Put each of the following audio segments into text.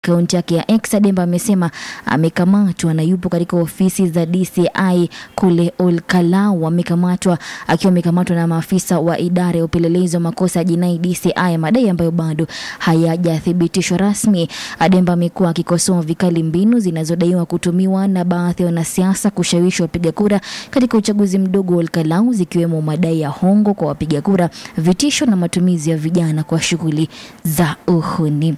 akaunti yake ya X, Ademba amesema amekamatwa na yupo katika ofisi za DCI kule Olkalau. Amekamatwa akiwa amekamatwa na maafisa wa idara ya upelelezi wa makosa ya jinai DCI, madai ambayo bado hayajathibitishwa rasmi. Ademba amekuwa akikosoa vikali mbinu zinazodaiwa kutumiwa na baadhi ya wanasiasa kushawishi wapiga kura katika uchaguzi mdogo wa Olkalau, zikiwemo madai ya hongo kwa wapiga kura, vitisho na matumizi ya vijana kwa shughuli za uhuni.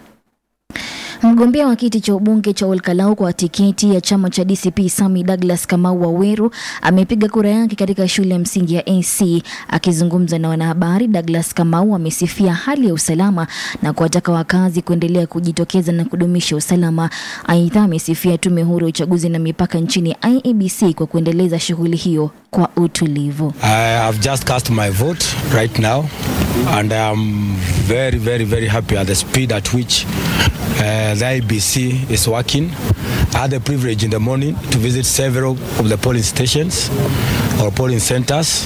Mgombea wa kiti cha ubunge cha Olkalau kwa tiketi ya chama cha DCP Sami Douglas Kamau Waweru amepiga kura yake katika shule ya msingi ya AC. Akizungumza na wanahabari, Douglas Kamau amesifia hali ya usalama na kuwataka wakazi kuendelea kujitokeza na kudumisha usalama. Aidha, amesifia tume huru ya uchaguzi na mipaka nchini IEBC kwa kuendeleza shughuli hiyo kwa utulivu. I have just cast my vote right now, and I am very, very, very happy at the speed at which uh, the IBC is working. I had the privilege in the morning to visit several of the polling stations or polling centers.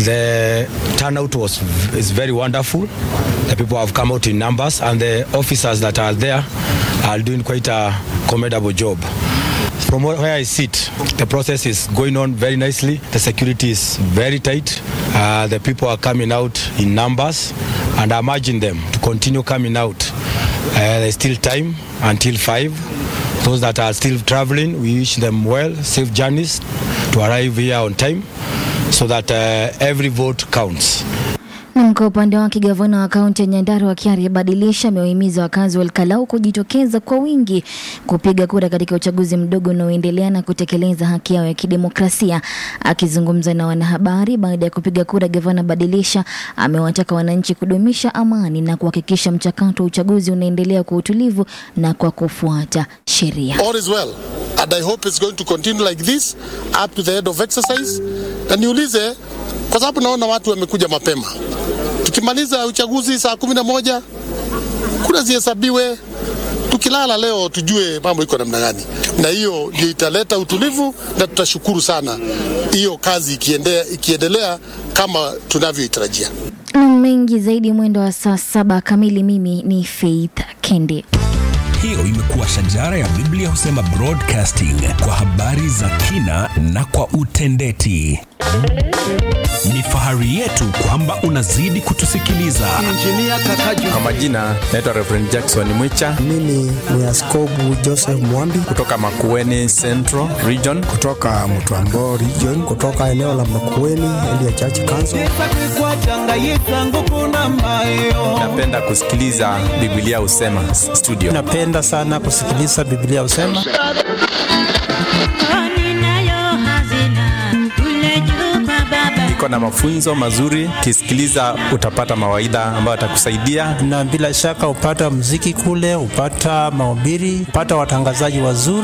The turnout was is very wonderful. The people have come out in numbers, and the officers that are there are doing quite a commendable job. From where I sit, the process is going on very nicely. The security is very tight. Uh, the people are coming out in numbers, and I imagine them to continue coming out. Uh, there's still time until 5. Those that are still traveling, we wish them well, safe journeys to arrive here on time so that uh, every vote counts. Na kwa upande wake gavana wa kaunti ya Nyandarua Kiari Badilisha amewahimiza wakazi wa Olkalau kujitokeza kwa wingi kupiga kura katika uchaguzi mdogo unaoendelea na kutekeleza haki yao ya kidemokrasia. Akizungumza na wanahabari baada ya kupiga kura, gavana Badilisha amewataka wananchi kudumisha amani na kuhakikisha mchakato wa uchaguzi unaendelea kwa utulivu na kwa kufuata sheria. All is well and I hope it's going to continue like this up to the end of exercise. Na niulize kwa sababu naona watu wamekuja mapema. Tukimaliza uchaguzi saa kumi na moja kura zihesabiwe, tukilala leo tujue mambo iko namna gani, na hiyo ndio italeta utulivu, na tutashukuru sana hiyo kazi ikiendea, ikiendelea kama tunavyoitarajia. Na mengi zaidi mwendo wa saa saba kamili. Mimi ni Faith Kende. Hiyo imekuwa shajara ya Biblia husema broadcasting kwa habari za kina na kwa utendeti. Ni fahari yetu kwamba unazidi kutusikiliza. Kwa majina naitwa Reverend Jackson Mwicha Mimi ni Askobu Joseph Mwambi kutoka Makueni Central Region. kutoka Mtwambo region, kutoka eneo la Makueni Elia Church Council. Napenda kusikiliza Biblia husema studio. Napenda sana kusikiliza Biblia husema. Iko na mafunzo mazuri, ukisikiliza utapata mawaidha ambayo atakusaidia. na bila shaka hupata mziki kule, hupata mahubiri, hupata watangazaji wazuri.